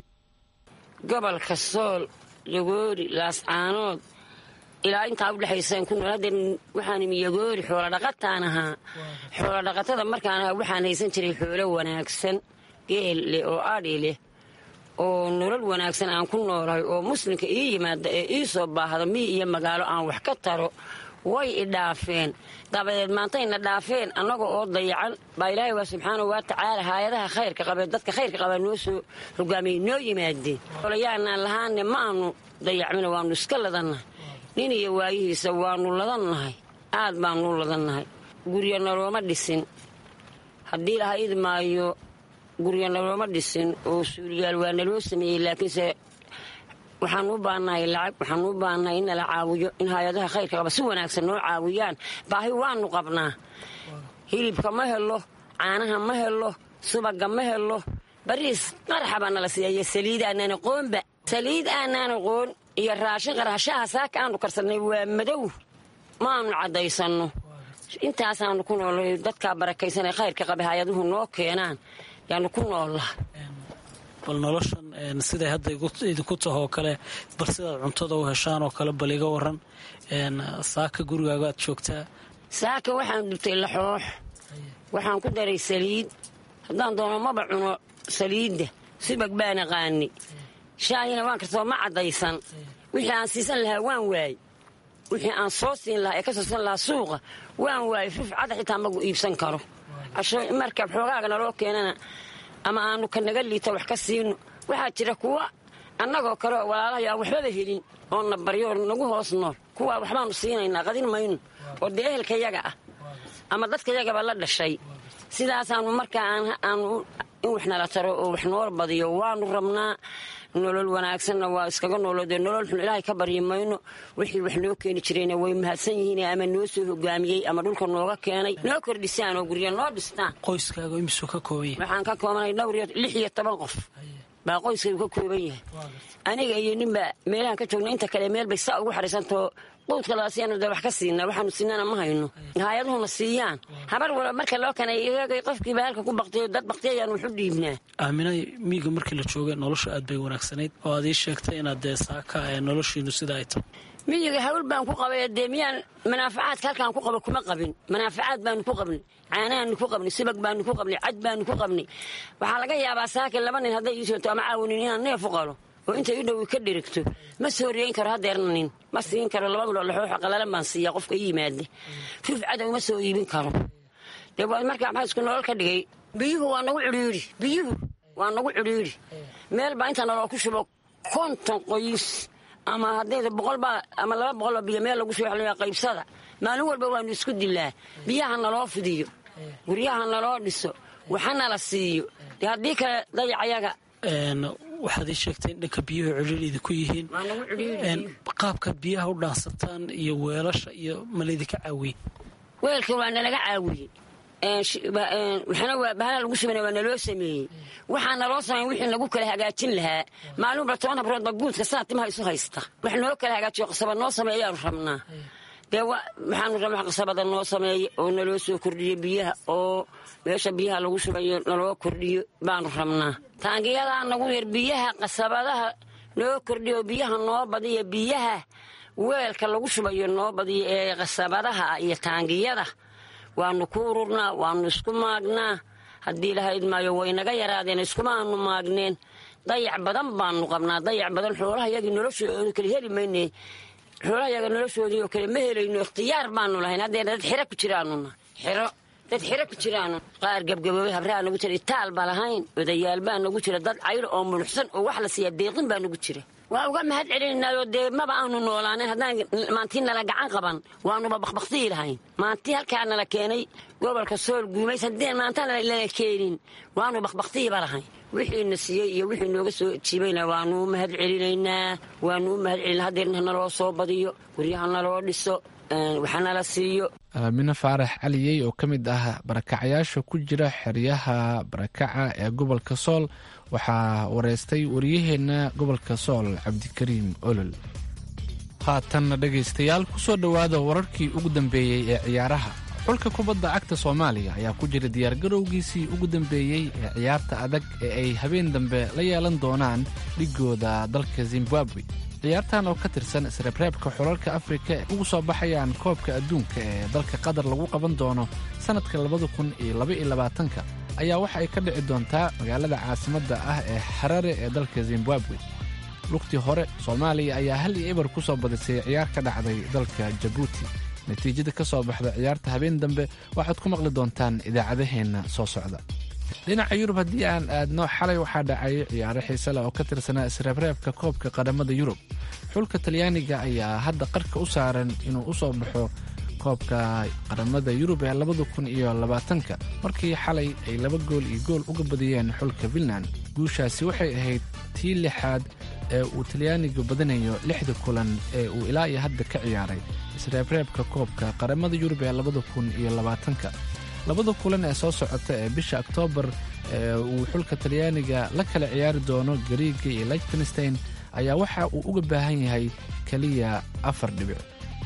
gobolka sool yagoori laascaanood ilaa intaa udhexaysaan ku nool haddeen waxaan imi yagoori xoolodhaqataan ahaa xoolodhaqatada markaan ahaa waxaan haysan jiray xoolo wanaagsan geel leh oo adhi leh oo nolol wanaagsan aan ku noolahay oo muslimka ii yimaada ee ii soo baahda miyi iyo magaalo aan wax ka taro way i dhaafeen dabadeed maantayna dhaafeen annaga oo dayacan baa ilaahay waa subxaanau wa tacaala haayadaha khayrka qabee dadka khayrka qabaa noo soo hogaamiyey noo yimaadeen olayaanaan lahaanne ma aanu dayacmina waannu iska ladannahay nin iyo waayihiisa waannu ladannahay aad baannu ladannahay guryo nalooma dhisin haddii laha idmaayo guryo nalooma dhisin oo suuliyaal waa naloo sameeyey laakiinse waxaan u baannahay lacag waxaan u baannahay in nala caawiyo in hay-adaha khayrka qaba si wanaagsan noo caawiyaan baahi waannu qabnaa hilibka ma helo caanaha ma helo subaga ma helo bariis qaraxa baa nala siiya iyo saliid aanaan aqoonba saliid aanaan aqoon iyo raashin qarashaha saaka aanu karsanay waa madow maanu caddaysanno intaasaanu ku noolay dadkaa barakaysanee khayrka qaba hay-aduhu noo keenaan yaanu ku noollaha bal noloshan siday hadda idinku tahoo kale bal sidaad cuntada u heshaan oo kale bal iga waran saaka gurigaaga aad joogtaa saaka waxaan dhibtay laxoox waxaan ku daray saliid haddaan doono maba cuno saliidda subag baan aqaani shaahina waan kartoo ma caddaysan wixii aan siisan lahaa waan waayey wixii aan soo siin lahaa ee ka soo siin lahaa suuqa waan waayey ruf cadda xitaa magu iibsan karo marka xoogaaga naloo keenana ama aanu ka naga liita wax ka siino waxaa jira kuwa annagoo kale oo walaalahay aan waxbaba helin oo na baryo oo nagu hoos nool kuwaa waxbaanu siinaynaa qadin mayno oo dee ehelkayaga ah ama dadkayagaba la dhashay sidaasaanu markaa aanu in wax nala taro oo wax noo badiyo waanu rabnaa nolol wanaagsanna waa iskaga nooloodee nolol xun ilaahay ka baryi mayno wixii wax noo keeni jirayna way mahadsan yihiin ama noo soo hogaamiyey ama dhulka nooga keenay noo kordhisaan oo gurya noo dhistaan qoyskaaga imisuu ka kooban yahay waxaan ka koobanay dhowr iyo lix iyo toban qof baa qoyskaygu ka kooban yahay aniga iyo ninbaa meelahaan ka joogna inta kale meel bay saa ugu xariisantao quudka laga siiyanu dee wax ka siinaa waxaanu siinana ma hayno hay-aduhuna siiyaan habar wala marka loo keenay iyagay qofkiiba halka ku baktiyo dad baktiyayaanu wax u dhiibnaa aaminay miyiga markii la joogay nolosha aad bay wanaagsanayd oo aad ii sheegtay inaad dee saaka ee noloshiinu sida ay tahay miyiga hawl baan ku qabay dee miyaan manaafacaadka halkaan ku qabo kuma qabin manaafacaad baanu ku qabnay caanahaanu ku qabnay subag baanu ku qabnay cad baanu ku qabnay waxaa laga yaabaa saaka laba nin hadday ii soonto ama caawinin inaan neef u qalo oo intay u dhow ka dhirigto ma soo riyeyn karo hadeerna nin ma siin karo laba midoo laxooxa qalalan baan siiyaa qofka ii yimaada ruf cadow ma soo iibin karo dee markaa maxaa isku nolol ka dhigay biyuhu waa nagu cidhiidhi biyuhu waa nagu cidhiidhi meel baa inta naloo ku shubo konton qoys ama haddayda boqolbaa ama laba boqolba biyo meel lagu soo xeliya qaybsada maalin walba waanu isku dilaa biyaha naloo fidiyo guryaha naloo dhiso waxa nala siiyo dee haddii kale dayacayaga waxaad ii sheegtay in dhanka biyuhu cidhiir idinku yihiin qaabkaad biyaha u dhaansataan iyo weelasha iyo malaydinka caawiye weelka waa nalaga caawiyey waxna waa bahala lagu shubana waa naloo sameeyey waxaa naloo sameey wixii nagu kala hagaajin lahaa maalinba toban habroodba guudka saa timaha isu haysta wax noo kala hagaajiyo qasaba noo sameey ayaanu rabnaa dee waxaanu rabna wax qasabada noo sameeya oo naloo soo kordhiyo biyaha oo meesha biyaha lagu shubayo naloo kordhiyo baanu rabnaa taangiyadaa nagu yar biyaha qasabadaha noo kordhiyo biyaha noo badiya biyaha weelka lagu shubayo noo badiyo ee qasabadaha iyo taangiyada waanu ku ururnaa waanu isku maagnaa haddii lahayd maayo way naga yaraadeen iskumaanu maagneen dayac badan baanu qabnaa dayac badan xoolaha yagii noloshooda kale heli mayne xoolaha yaga noloshoodii oo kale ma helayno ikhtiyaar baanu lahayn haddeena dad xero ku jiraanuna xero dad xiro ku jiraanu qaar gebgaboobay habraa nagu jira itaal ba lahayn odayaal baa nagu jira dad cayr oo munuxsan oo wax la siiya deeqin baa nagu jira waa uga mahad celinaynaayo dee maba aanu noolaanen haddaan maantii nala gacan qaban waanuba bakbaktiyi lahayn maantii halkaa nala keenay gobolka sool guumays haddii maanta nala keenin waanu bakbaktiyiba lahayn wixiina siiyey iyo wixii nooga soo jiibayna waanu u mahad celinaynaa waanu u mahad celina hadeerna naloo soo badiyo guryaha naloo dhiso waxanala siiyo aamine faarax caliyey oo ka mid ah barakacyaasha ku jira xeryaha barakaca ee gobolka sool waxaa wareystay wariyaheenna gobolka sool cabdikariim olol haatanna dhegaystayaal ku soo dhowaada wararkii ugu dambeeyey ee ciyaaraha xulka kubadda cagta soomaaliya ayaa ku jira diyaargarowgiisii ugu dambeeyey ee ciyaarta adag ee ay habeen dambe la yeelan doonaan dhigooda dalka zimbabwe ciyaartan oo ka tirsan isreebreebka xulalka afrika ee ugu soo baxayaan koobka adduunka ee dalka qatar lagu qaban doono sannadka labada kun iyo labaiyo labaatanka ayaa waxa ay ka dhici doontaa magaalada caasimadda ah ee xarare ee dalka zimbabwe lugtii hore soomaaliya ayaa hal iyo eber ku soo badisay ciyaar ka dhacday dalka jabuuti natiijada ka soo baxda ciyaarta habeen dambe waxaad ku maqli doontaan idaacadaheenna soo socda dhinaca yurub haddii aan aadno xalay waxaa dhacay ciyaaro xiise leh oo ka tirsanaa isreebreebka koobka qaramada yurub xulka talyaaniga ayaa hadda qarka u saaran inuu u soo baxo koobka qaramada yurub ee labada kun iyo labaatanka markii xalay ay laba gool iyo gool uga badiyeen xulka finland guushaasi waxay ahayd tii lixaad ee uu talyaanigu badinayo lixda kulan ee uu ilaa iyo hadda ka ciyaaray isreebreebka koobka qaramada yurub ee labada kun iyo labaatanka labada kulan ee soo socota ee bisha oktoobar ee uu xulka talyaaniga la kala ciyaari doono gariiga iyo lichtenstein ayaa waxa uu uga baahan yahay keliya afar dhibic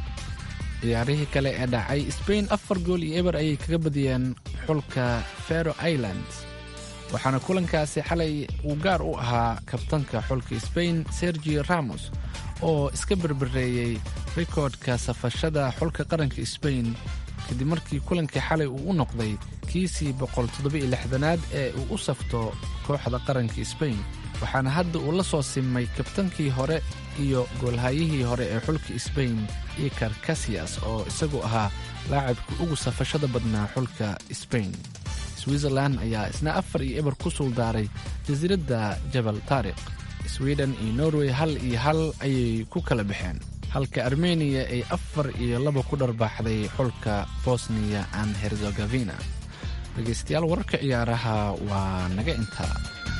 ciyaarihii kale ee dhacay sbain afar gool iyo eber ayay kaga badiyeen xulka fero island waxaana kulankaasi xalay uu gaar u ahaa kabtanka xulka sbain sergio ramos oo iska berbereeyey rikoodhka safashada xulka qaranka sbain kadib markii kulankii xalay uu u noqday kiisii boqoltoddobaiylixdanaad ee uu u safto kooxda qaranka sbain waxaana hadda uu la soo simay kabtankii hore iyo goolhayihii hore ee xulka sbain ikar kasiyas oo isagu ahaa laacibka ugu safashada badnaa xulka sbain switzerlan ayaa isna afar iyo eber ku suuldaaray jasiiradda jabal taariq sweden iyo norway hal iyo hal ayay ku kala baxeen halka armeniya ay afar iyo laba ku dharbaaxday xulka bosniya and herzegofina dhegaystayaal wararka ciyaaraha waa naga intaa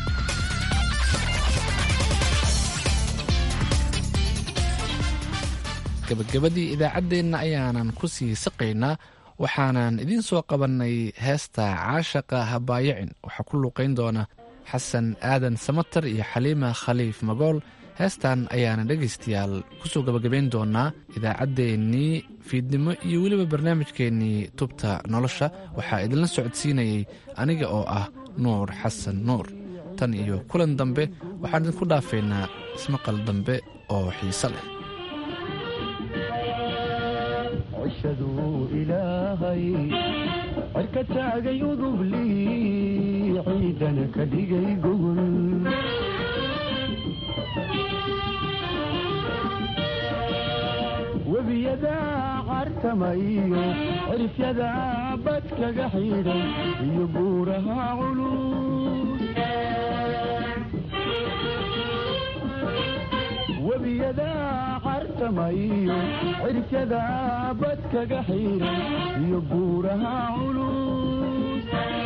gabagabadii idaacaddeenna ayaanan ku sii saqaynaa waxaanan idiin soo qabannay heesta caashaqa habaayacin waxaa ku luuqayn doona xasan aadan samatar iyo xaliima khaliif magool heestan ayaana dhegaystayaal ku soo gabagabayn doonaa idaacaddeenii fiidnimo iyo weliba barnaamijkeennii tubta nolosha waxaa idinla socodsiinayay aniga oo ah nuur xasan nuur tan iyo kulan dambe waxaan idinku dhaafaynaa ismaqal dambe oo xiise leh cishaduu ilaahay cirka taagay udubli ciidana ka dhigay gogol webiyadaa cartamayo cirifyadaa badkaga xidhay iyo buuraha culus webiyadaa cartamayo cirifyadaa badkaga xidhay iyo buuraha culus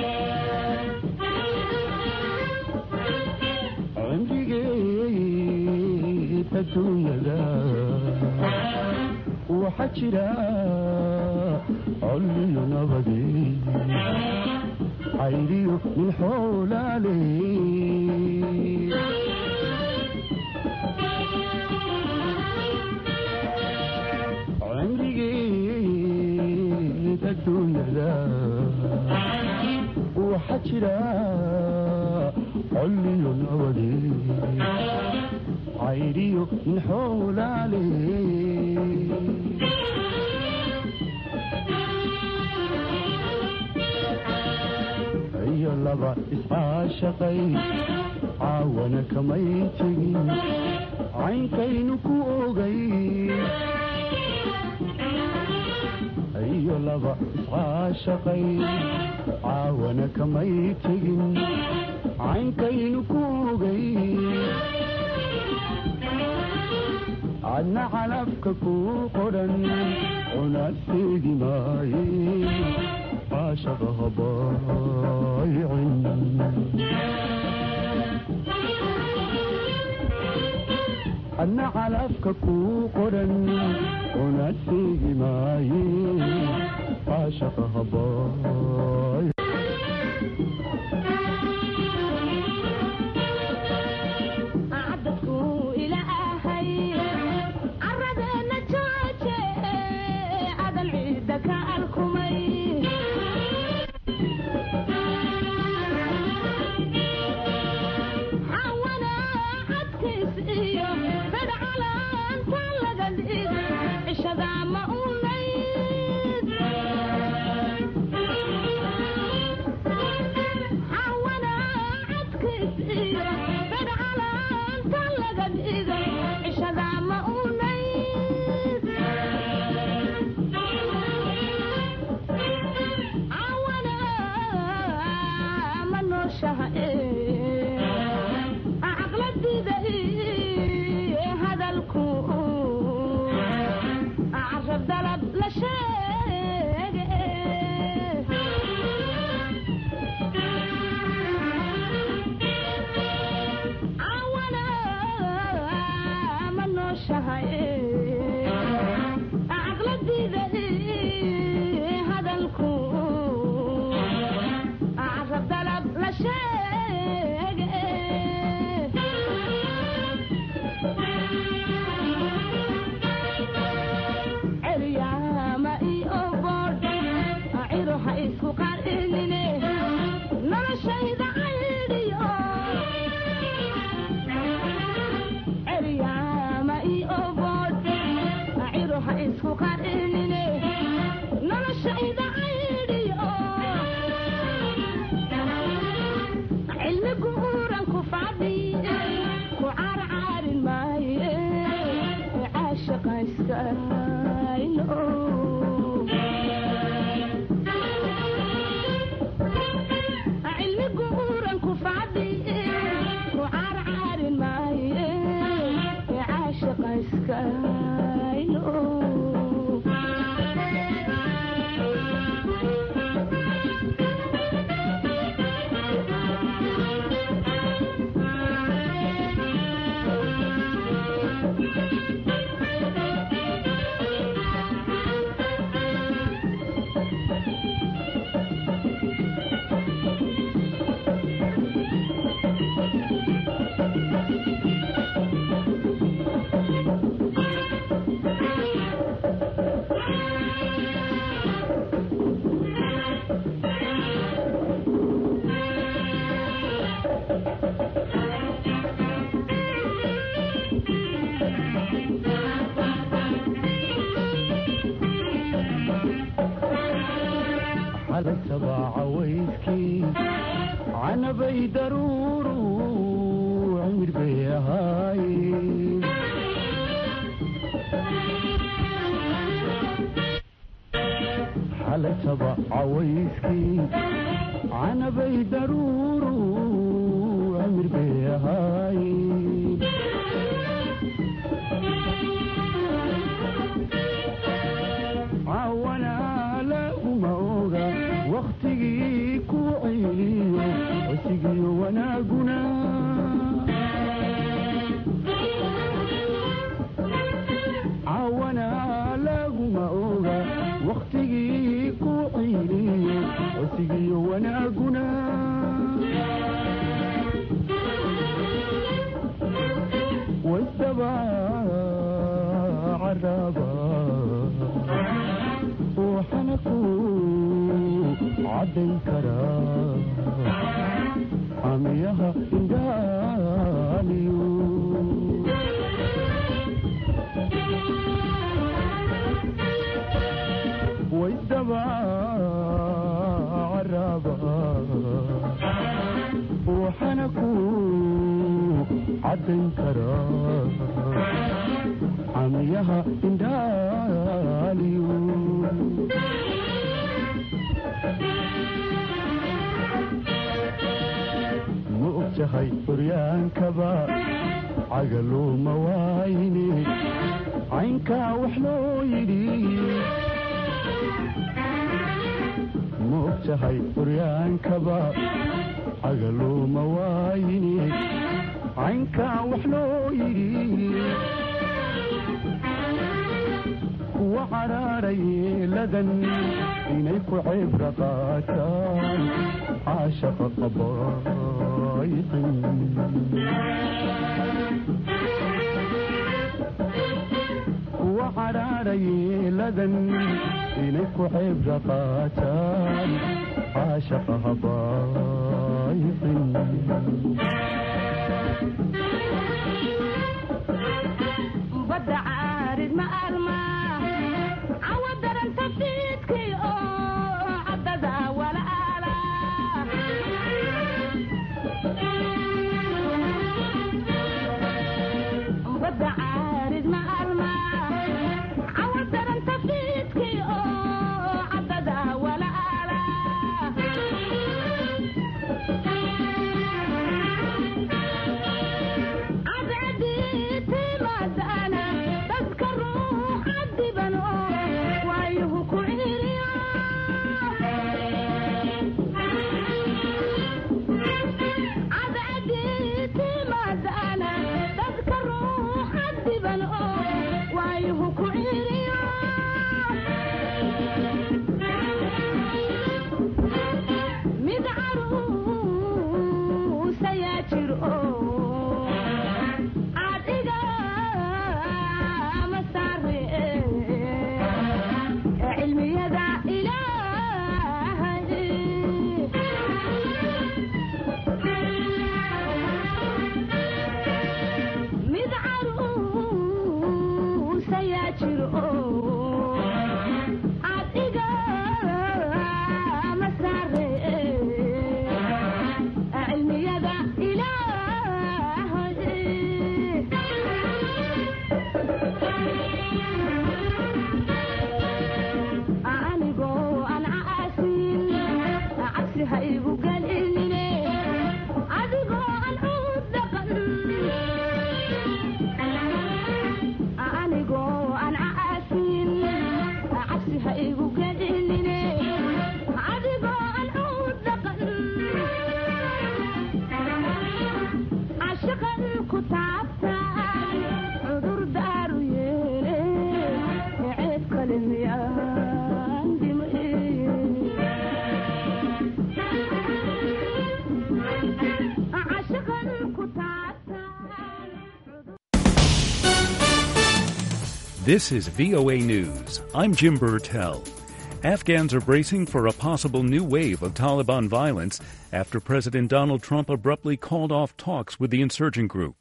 cimrigeed adduunyada waxaa jira colliyo nabade cayriyo min xoolaale cimrigeed adduunyada waxaa jira colliyo nabade cayriyo min xoolaale iyo laba iscaashaqay caawana kamay tegin caynkaynu ku ogay iyo laba iscaashaqay caawana kamay tegin caynkaynu ku ogay adna calafka ku qodhan una seegi maaye caashaqa habaayicin adna calafka ku qodhan una seegi maaye caashaqa habaay canabay daruuru cimir bay ahaaye xalataba cawayskii canabay daruuru cimir bay ahaaye cawanaalaguma oga wakhtigii ku ceyliyo cosigiyo wanaaguna cawanaalaguma oga wakhtigii ku ceyliyo cosigiyo wanaaguna wasdaba caraba waxana ku caddayn karaa xamiyaha indaaliyo waysdaba caraba waxana ku caddayn karaa camiyaha indhaaliyo ma ogtahay horyaankaba cagaluuma waayne caynkaa wax loo yidhi ma ogtahay horyaankaba cagaluuma waayne caynkaa wax loo yidhi kuwa cadhaadha yeeladan inay ku cibra qaataan caashaqa qabaayqin kuwa cadhaadha yeeladan inay ku cibra qaataan caashaqa habaayqin badda caarid ma alma cawa daranta fiidkii oo caddada walaala badda caarid ma alma cawa daranta fiidkii oo caddada walaala mid caruusayaa jir oo adiga ma saare cilmiyada ilaahay mid caruusayaa jir oo adiga ma saare cilmiyada ilaahay anigoo aan caasin cabsi ha igu gelinine adigoo aan cud dhaqan anigoo aan caasin cabsi ha igu gelinine adigoo aan cud dhaqan cashaqan ku taabtaan cudur daaru yeele ceeb kale miyaan cashaqan ku This is VOA News. I'm Jim Burtell. Afghans are bracing for a possible new wave of Taliban violence after President Donald Trump abruptly called off talks with the insurgent group.